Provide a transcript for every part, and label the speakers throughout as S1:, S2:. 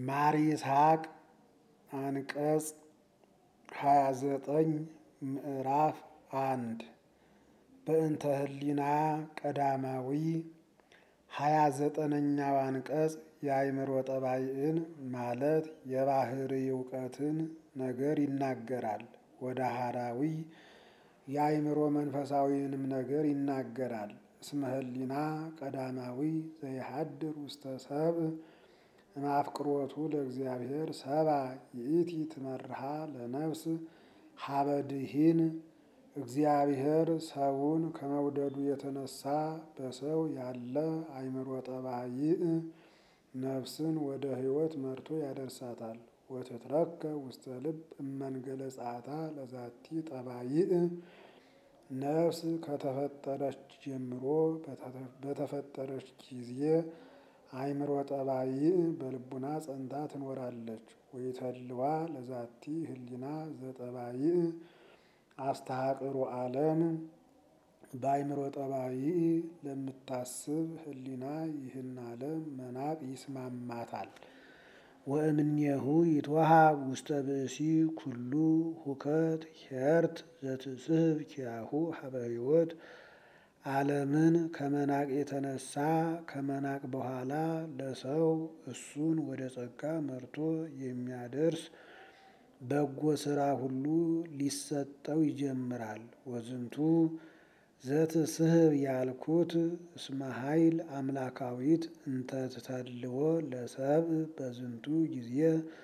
S1: ማር ይስሐቅ አንቀጽ ሃያ ዘጠኝ ምዕራፍ አንድ በእንተ ህሊና ቀዳማዊ ሃያ ዘጠነኛው አንቀጽ የአእምሮ ጠባይን ማለት የባህሪ እውቀትን ነገር ይናገራል። ወደ ሀራዊ የአእምሮ መንፈሳዊንም ነገር ይናገራል። እስመ ህሊና ቀዳማዊ ዘይሀድር ውስተ ሰብእ እምአፍቅሮቱ ለእግዚአብሔር ሰባ ይእቲ ትመርሃ ለነፍስ ሀበድሂን እግዚአብሔር ሰውን ከመውደዱ የተነሳ በሰው ያለ አእምሮ ጠባይእ ነፍስን ወደ ሕይወት መርቶ ያደርሳታል። ወትትረከ ውስተ ልብ እመንገለ ጸአታ ለዛቲ ጠባይእ ነፍስ ከተፈጠረች ጀምሮ በተፈጠረች ጊዜ አእምሮ ጠባይእ በልቡና ጸንታ ትኖራለች። ወይተልዋ ለዛቲ ህሊና ዘጠባይእ አስተሐቅሮ ዓለም በአእምሮ ጠባይእ ለምታስብ ህሊና ይህን ዓለም መናቅ ይስማማታል። ወእምኔሁ ይትወሃብ ውስተ ብእሲ ኩሉ ሁከት ሄርት ዘትስህብ ኪያሁ ሀበ ሕይወት ዓለምን ከመናቅ የተነሳ ከመናቅ በኋላ ለሰው እሱን ወደ ጸጋ መርቶ የሚያደርስ በጎ ስራ ሁሉ ሊሰጠው ይጀምራል። ወዝንቱ ዘትስህብ ያልኩት እስመ ኃይል አምላካዊት እንተ ትተልዎ ለሰብእ በዝንቱ ጊዜ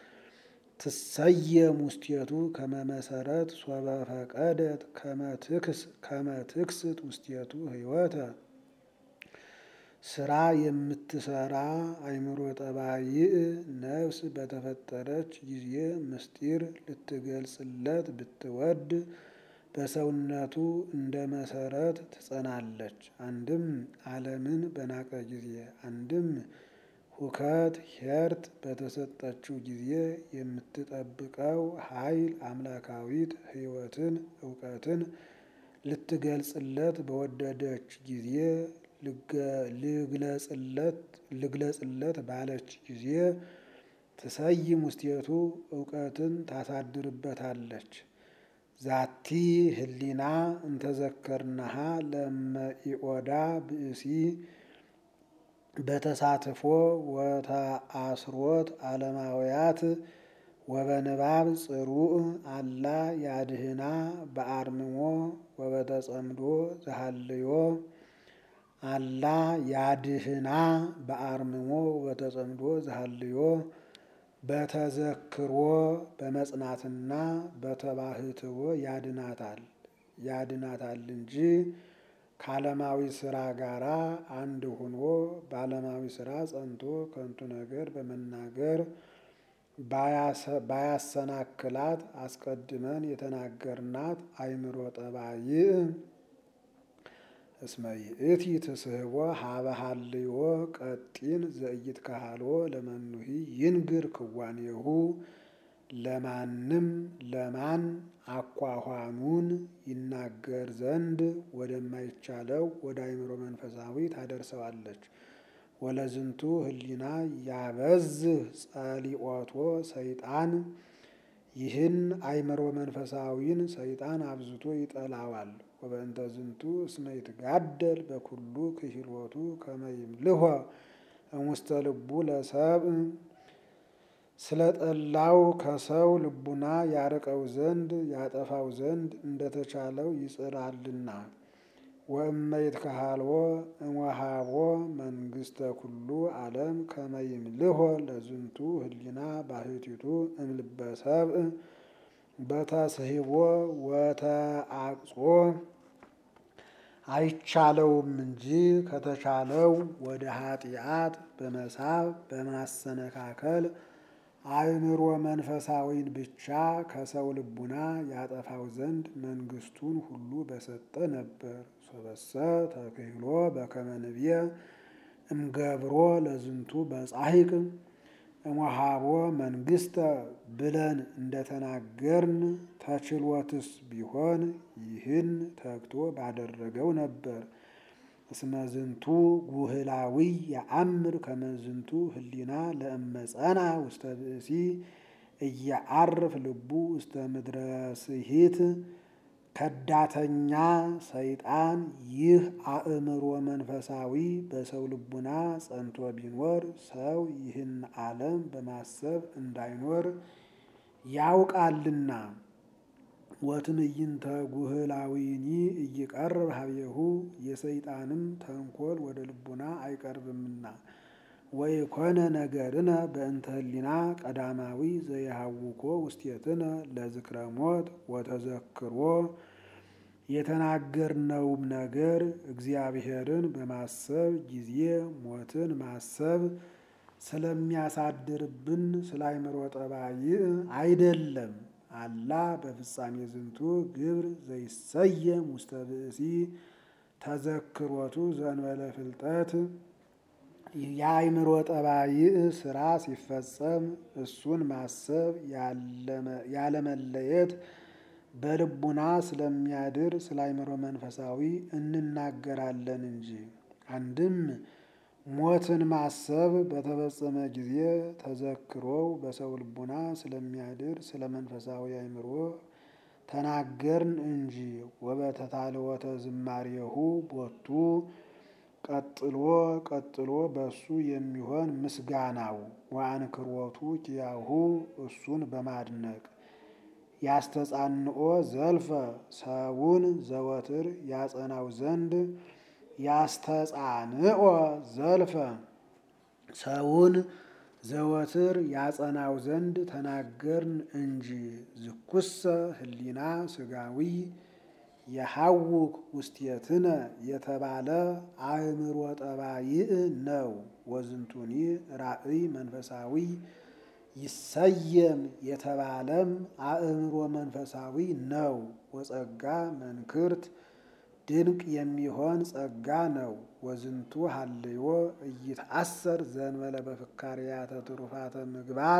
S1: ትሰየም ውስቴቱ ከመ መሰረት ሶበ ፈቀደት ከመ ትክስት ውስቴቱ ህይወተ ስራ የምትሰራ አእምሮ ጠባይእ ነፍስ በተፈጠረች ጊዜ ምስጢር ልትገልጽለት ብትወድ በሰውነቱ እንደ መሰረት ትጸናለች። አንድም ዓለምን በናቀ ጊዜ፣ አንድም ሁከት ሄርት በተሰጠችው ጊዜ የምትጠብቀው ኃይል አምላካዊት ህይወትን እውቀትን ልትገልጽለት በወደደች ጊዜ ልግለጽለት ባለች ጊዜ ትሰይም ውስቴቱ እውቀትን ታሳድርበታለች። ዛቲ ህሊና እንተዘከርናሃ ለመኢኦዳ ብእሲ በተሳትፎ ወተአስሮት ዓለማውያት ወበንባብ ጽሩዕ አላ ያድህና በአርምሞ ወበተጸምዶ ዘሃልዮ አላ ያድህና በአርምሞ ወበተጸምዶ ዘሃልዮ በተዘክሮ በመጽናትና በተባህትዎ ያድናታል ያድናታል እንጂ ከዓለማዊ ስራ ጋራ አንድ ሆኖ በዓለማዊ ስራ ጸንቶ ከንቱ ነገር በመናገር ባያሰናክላት አስቀድመን የተናገርናት አእምሮ ጠባይእ እስመ ይእቲ ትስህቦ ሀበ ሀልዮ ቀጢን ዘኢይትከሃልዎ ለመኑሂ ይንግር ክዋኔሁ ለማንም ለማን አኳኋኑን ይናገር ዘንድ ወደማይቻለው ወደ አእምሮ መንፈሳዊ ታደርሰዋለች። ወለዝንቱ ህሊና ያበዝህ ጸሊኦቶ ሰይጣን ይህን አእምሮ መንፈሳዊን ሰይጣን አብዝቶ ይጠላዋል። ወበእንተ ዝንቱ እስመ ይትጋደል በኩሉ ክሂሎቱ ከመ ይምልሖ እሙስተ ልቡ ለሰብእ ስለ ጠላው ከሰው ልቡና ያርቀው ዘንድ ያጠፋው ዘንድ እንደተቻለው ይጽራልና። ወእመ ይትከሃልዎ እምወሃቦ መንግስተ ኩሉ ዓለም ከመ ይምልሖ ለዝንቱ ህሊና ባሕቲቱ እምልበ ሰብእ በተስሂቦ ወተአቅጾ አይቻለውም እንጂ ከተቻለው ወደ ኃጢአት በመሳብ በማሰነካከል አእምሮ መንፈሳዊን ብቻ ከሰው ልቡና ያጠፋው ዘንድ መንግስቱን ሁሉ በሰጠ ነበር። ሶበሰ ተክህሎ በከመ ንብየ እምገብሮ ለዝንቱ በጻሂቅ እሞሃቦ መንግስተ ብለን እንደተናገርን ተችሎትስ ቢሆን ይህን ተግቶ ባደረገው ነበር። እስመ ዝንቱ ጉህላዊ የአምር ከመዝንቱ ህሊና ለእመፀና ውስተ ብእሲ እየዐርፍ ልቡ ውስተ ምድረ ስሂት ከዳተኛ ሰይጣን ይህ አእምሮ መንፈሳዊ በሰው ልቡና ጸንቶ ቢኖር ሰው ይህን ዓለም በማሰብ እንዳይኖር ያውቃልና። ወትዕይንተ ጉህላዊኒ እይቀርብ ሀቤሁ የሰይጣንም ተንኮል ወደ ልቡና አይቀርብምና። ወይኮነ ነገርነ በእንተ ህሊና ቀዳማዊ ዘይሃውኮ ውስቴትነ ለዝክረ ሞት ወተዘክሮ የተናገርነውም ነገር እግዚአብሔርን በማሰብ ጊዜ ሞትን ማሰብ ስለሚያሳድርብን ስለ አእምሮ ጠባይ አይደለም። አላ በፍጻሜ ዝንቱ ግብር ዘይሰየም ውስተ ብእሲ ተዘክሮቱ ዘእንበለ ፍልጠት የአእምሮ ጠባይ ስራ ሲፈጸም እሱን ማሰብ ያለመለየት በልቡና ስለሚያድር ስለ አእምሮ መንፈሳዊ እንናገራለን እንጂ። አንድም ሞትን ማሰብ በተፈጸመ ጊዜ ተዘክሮው በሰው ልቡና ስለሚያድር ስለ መንፈሳዊ አእምሮ ተናገርን እንጂ። ወበተታልወተ ዝማሬሁ ቦቱ ቀጥሎ ቀጥሎ በሱ የሚሆን ምስጋናው ወአንክሮቱ ኪያሁ እሱን በማድነቅ ያስተጻንኦ ዘልፈ ሰውን ዘወትር ያጸናው ዘንድ ያስተጻንኦ ዘልፈ ሰውን ዘወትር ያጸናው ዘንድ ተናገርን እንጂ። ዝኩሰ ህሊና ስጋዊ የሐውክ ውስቴትነ የተባለ አእምሮ ጠባይእ ነው። ወዝንቱኒ ራእይ መንፈሳዊ ይሰየም የተባለም አእምሮ መንፈሳዊ ነው። ወጸጋ መንክርት ድንቅ የሚሆን ጸጋ ነው። ወዝንቱ ሀልዮ እይትአሰር ዘእንበለ በፍካርያተ ትሩፋተ ምግባር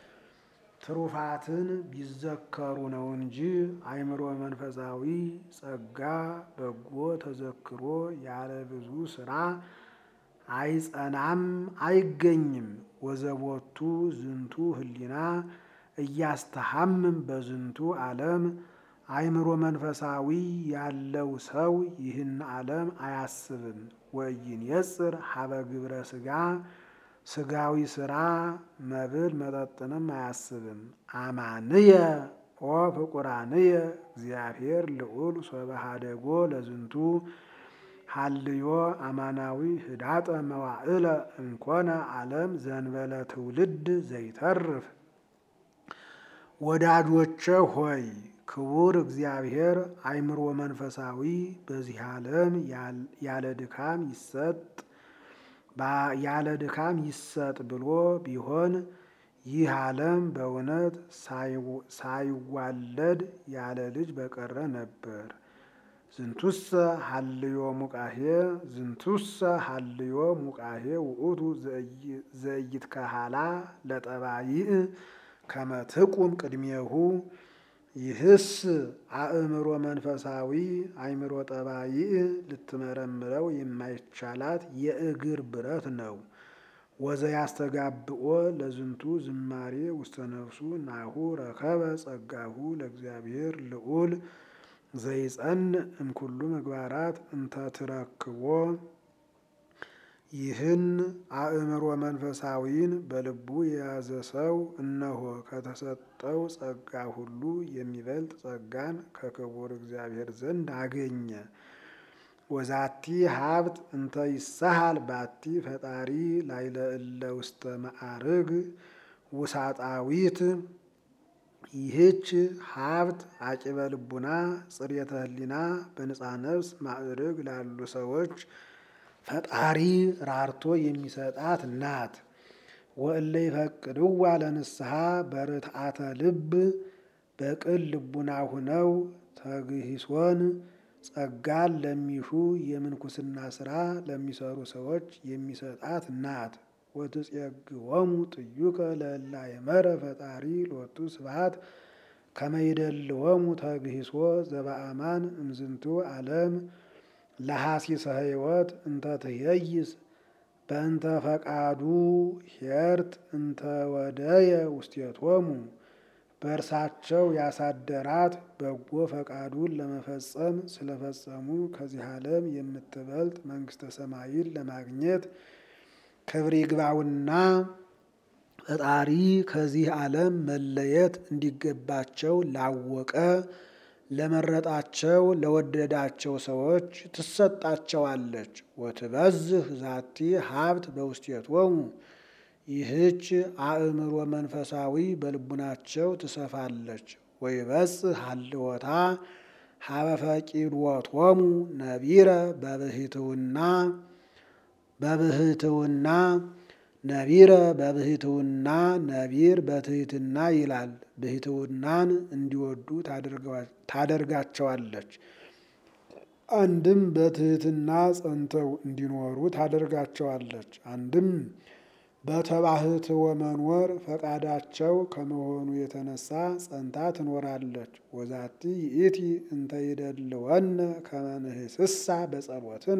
S1: ትሩፋትን ቢዘከሩ ነው እንጂ አእምሮ መንፈሳዊ ጸጋ በጎ ተዘክሮ ያለ ብዙ ስራ አይጸናም አይገኝም። ወዘቦቱ ዝንቱ ህሊና እያስተሐምም በዝንቱ ዓለም አእምሮ መንፈሳዊ ያለው ሰው ይህን ዓለም አያስብም። ወኢይንየጽር ሀበ ግብረ ሥጋ ስጋዊ ስራ መብል መጠጥንም አያስብም። አማንየ ኦ ፍቁራንየ እግዚአብሔር ልዑል ሶበሃደጎ ለዝንቱ ሀልዮ አማናዊ ህዳጠ መዋዕለ እንኮነ ዓለም ዘንበለ ትውልድ ዘይተርፍ። ወዳጆቼ ሆይ ክቡር እግዚአብሔር አእምሮ መንፈሳዊ በዚህ ዓለም ያለ ድካም ይሰጥ ያለ ድካም ይሰጥ ብሎ ቢሆን ይህ ዓለም በእውነት ሳይዋለድ ያለ ልጅ በቀረ ነበር። ዝንቱሰ ሀልዮ ሙቃሄ ዝንቱሰ ሀልዮ ሙቃሄ ውእቱ ዘኢይትከሃላ ለጠባይእ ከመ ትቁም ቅድሜሁ። ይህስ አእምሮ መንፈሳዊ አእምሮ ጠባይእ ልትመረምረው የማይቻላት የእግር ብረት ነው። ወዘያስተጋብኦ ለዝንቱ ዝማሬ ውስተ ነፍሱ ናሁ ረከበ ጸጋሁ ለእግዚአብሔር ልዑል ዘይጸንዕ እምኩሉ ምግባራት እንተ ትረክቦ። ይህን አእምሮ መንፈሳዊን በልቡ የያዘ ሰው እነሆ ከተሰጠው ጸጋ ሁሉ የሚበልጥ ጸጋን ከክቡር እግዚአብሔር ዘንድ አገኘ። ወዛቲ ሀብት እንተ ይሳሃል ባቲ ፈጣሪ ላይለ እለ ውስተ ማዕርግ ውሳጣዊት። ይህች ሀብት አቂበ ልቡና ጽሬተ ህሊና በንጻ ነፍስ ማዕርግ ላሉ ሰዎች ፈጣሪ ራርቶ የሚሰጣት ናት። ወእለ ይፈቅድዋ ለንስሐ በርትዓተ ልብ በቅን ልቡና ሁነው ተግሂሶን ጸጋን ለሚሹ የምንኩስና ስራ ለሚሰሩ ሰዎች የሚሰጣት ናት። ወትጼግዎሙ ጥዩቀ ለእለ አእመረ ፈጣሪ ሎቱ ስብሐት ከመ ይደልዎሙ ተግሂሶ ዘበአማን እምዝንቱ ዓለም ለሐሲሰ ሕይወት እንተ ትሄይስ በእንተ ፈቃዱ ሄርት እንተ ወደየ ውስቴቶሙ በእርሳቸው ያሳደራት በጎ ፈቃዱን ለመፈጸም ስለፈጸሙ ከዚህ ዓለም የምትበልጥ መንግሥተ ሰማይን ለማግኘት ክብር ይግባውና ፈጣሪ ከዚህ ዓለም መለየት እንዲገባቸው ላወቀ ለመረጣቸው ለወደዳቸው ሰዎች ትሰጣቸዋለች። ወትበዝህ ዛቲ ሀብት በውስቴቶሙ ይህች አእምሮ መንፈሳዊ በልቡናቸው ትሰፋለች። ወይበጽሕ ሀልወታ ሀበ ፈቂድዎቶሙ ነቢረ በብህትውና በብህትውና ነቢረ በብህትውና ነቢር በትህትና ይላል። ብህትውናን እንዲወዱ ታደርጋቸዋለች። አንድም በትህትና ጸንተው እንዲኖሩ ታደርጋቸዋለች። አንድም በተባህትወ መኖር ፈቃዳቸው ከመሆኑ የተነሳ ጸንታ ትኖራለች። ወዛቲ ይእቲ እንተ ይደልወነ ከመ ንህስሳ በጸሎትነ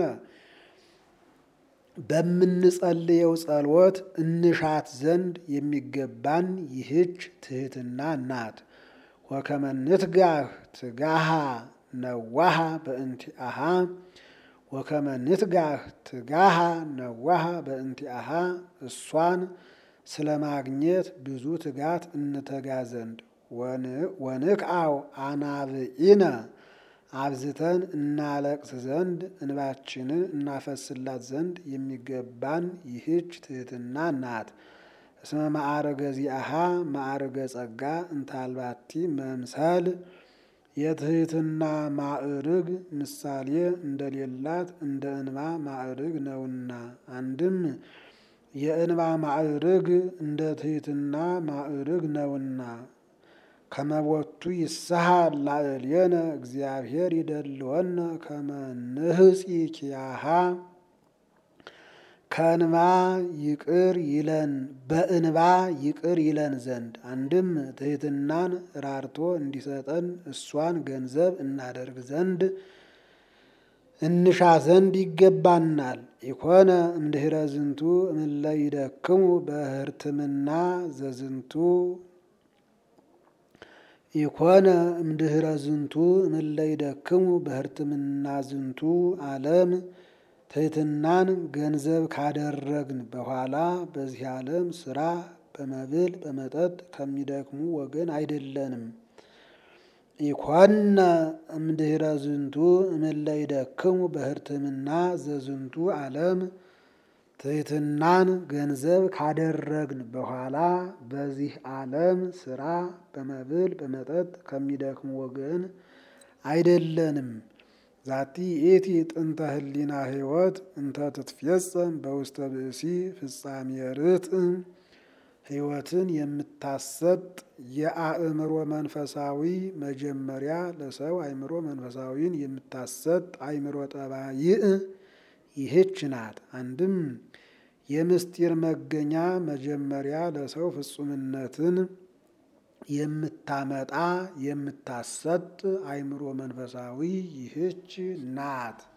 S1: በምንጸልየው ጸሎት እንሻት ዘንድ የሚገባን ይህች ትህትና ናት። ወከመ ንትጋህ ትጋሃ ነዋሃ በእንቲአሃ ወከመ ንትጋህ ትጋሃ ነዋሃ በእንቲአሃ እሷን ስለ ማግኘት ብዙ ትጋት እንተጋ ዘንድ ወንክአው አናብኢነ አብዝተን እናለቅስ ዘንድ እንባችንን እናፈስላት ዘንድ የሚገባን ይህች ትህትና ናት። እስመ ማዕረገ ዚአሃ ማዕረገ ጸጋ እንታልባቲ መምሰል የትህትና ማዕርግ ምሳሌ እንደሌላት እንደ እንባ ማዕርግ ነውና። አንድም የእንባ ማዕርግ እንደ ትህትና ማዕርግ ነውና። ከመቦቱ ይስሐል ላዕሌነ እግዚአብሔር ይደልወነ ከመ ንህፂ ኪያሃ ከእንባ ይቅር ይለን በእንባ ይቅር ይለን ዘንድ አንድም ትህትናን ራርቶ እንዲሰጠን እሷን ገንዘብ እናደርግ ዘንድ እንሻ ዘንድ ይገባናል። ኢኮነ እምድኅረ ዝንቱ እምለ ይደክሙ በህርትምና ዘዝንቱ ኢኮነ እምድኅረ ዝንቱ እምለ ይደክሙ በህርትምና ዝንቱ ዓለም ትህትናን ገንዘብ ካደረግን በኋላ በዚህ ዓለም ስራ በመብል በመጠጥ ከሚደክሙ ወገን አይደለንም። ኢኮነ እምድኅረ ዝንቱ እምለ ይደክሙ በህርትምና ዘዝንቱ ዓለም ትህትናን ገንዘብ ካደረግን በኋላ በዚህ ዓለም ስራ በመብል በመጠጥ ከሚደክሙ ወገን አይደለንም። ዛቲ ኢቲ ጥንተ ህሊና ህይወት እንተ ትትፌጸም በውስተ ብእሲ ፍጻሜ ርትዕ ህይወትን የምታሰጥ የአእምሮ መንፈሳዊ መጀመሪያ ለሰው አእምሮ መንፈሳዊን የምታሰጥ አእምሮ ጠባይእ ይህች ናት። አንድም የምስጢር መገኛ መጀመሪያ ለሰው ፍጹምነትን የምታመጣ የምታሰጥ አእምሮ መንፈሳዊ ይህች ናት።